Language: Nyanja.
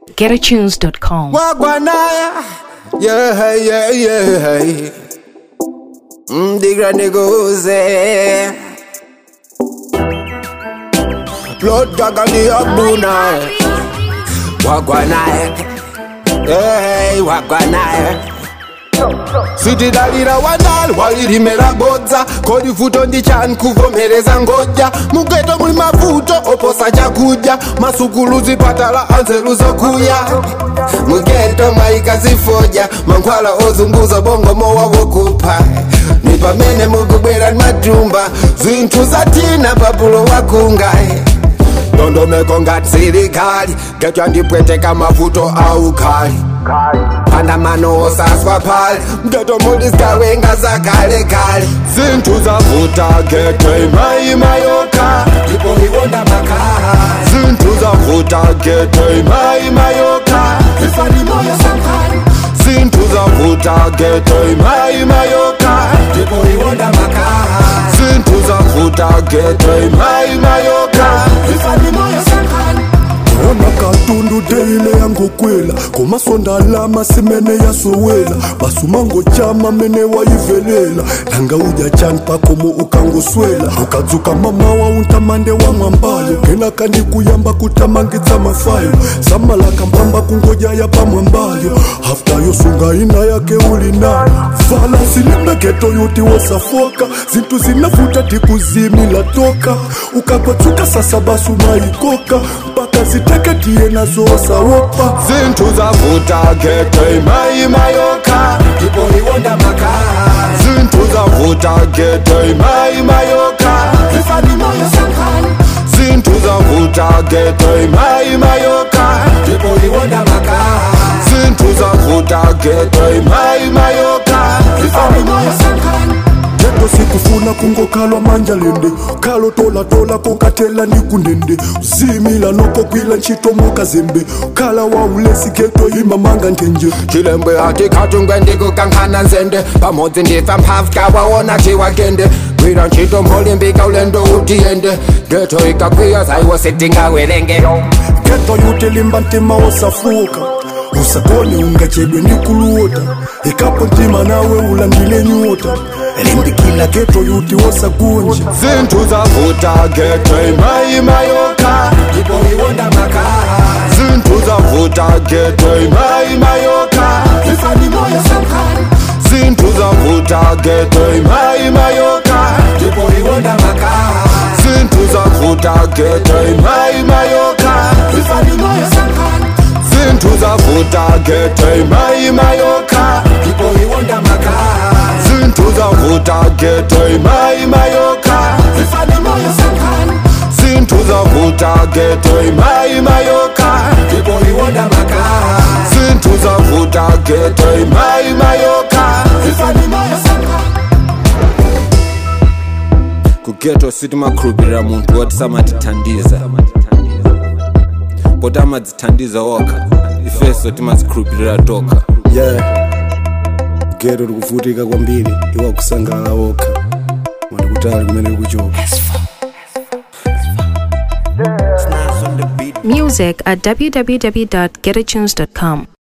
GetAtunes.com. Wagwanaya, yeah, yeah, yeah. Mm, the granny goes there. Blood dog on the Abuna. Wagwanaya, hey, Wagwanaya. Siti dalira wandali walirimera godza kodi futo ndi chani kuvomereza ngodya mugeto muli mavuto oposa chakudya masukulu zipatala anzeru zokuya mugeto mwaika zifoja mankhwala ozunguza bongo mowa wokupha ni pamene mukubwera ni matumba zinthu zatina papulo wakunga ndondomeko ngati sirikali getwa ndipweteka mavuto aukali andamano osaswa phali mtoto muliskawenga zakale kale zinthu zavuta getwe imayima yokha ndipo iwonda makhala zinthu zavuta getwe imayima yokha ifani moyo sankhani zinthu zavuta getwe imayima yokha ndipo iwonda makhala zinthu zavuta getwe imayima yokha ifani moyo sankhani ona katundu deile yangokwela komasonda alama simene yasowela basumango chama mene wayivelela nanga udya chani pakomo ukangoswela ukadzuka mamawa untamande wa mwambayo kena kandi kuyamba kutamangitsa mafayo samalaka mpamba kungodyaya pamwambayo hafta yosunga ina yake uli nayo vala silimbeketo yuti wosafoka zinthu zinavuta tikuzimila toka ukakwatsuka sasa basu mayikoka mpaka ziteketiye nazo osawopa zinthu zavuta getwe imayima yokha ndipo iwonda makhala zinthu zavuta getwe imayima yokha ifani moyo sankhani zinthu zavuta getwe imayima yokha ndipo iwonda makhala zinthu zavuta getwe imayima yokha ifani moyo sankhani jeto sikufuna kungokhalwa manja lende khalo tolatola kokatela ni kundende uzimila nokokwila ntchito mokazembe khala waulesi geto imamanga ntenje chilembe ati khatungwe ndikukankhana nzende pamodzi ndifa mphafu kawaona chiwagende gwira ntchito molimbika ulendo utiyende geto ikakwiya zaiwo sitingawerenge geto yutelimba ntima osafuka usakone ungachedwe ni kuluota ikapo ntima nawe ulandile nyota limbikila geto yuti wosagunja zinthu zavuta getwe imayima yokha ndipo iwonda makhala zinthu zavuta getwe imayima yokha ifani moyo sankhani zinthu zavuta getwe imayima yokha ndipo iwonda makhala zinthu zavuta getwe imayima yokha ifani moyo sankhani zinthu zavuta getwe imayima yokha ndipo iwonda makhala zinthu zavuta getwe imayima yokha ifani moyo sankhani zinthu zavuta getwe imayima yokha ndipo iwonda makhala zinthu zavuta getwe imayima yokha ifani moyo sankhani kugeto sitimakhulupirira munthu woti samatithandiza poti amadzithandiza okha ifeso timazikhulupirira tokha yeah geto likuvutika kwambiri iwa kusangalala okha mandikutali kumene likuchoka Music at www.getatunes.com.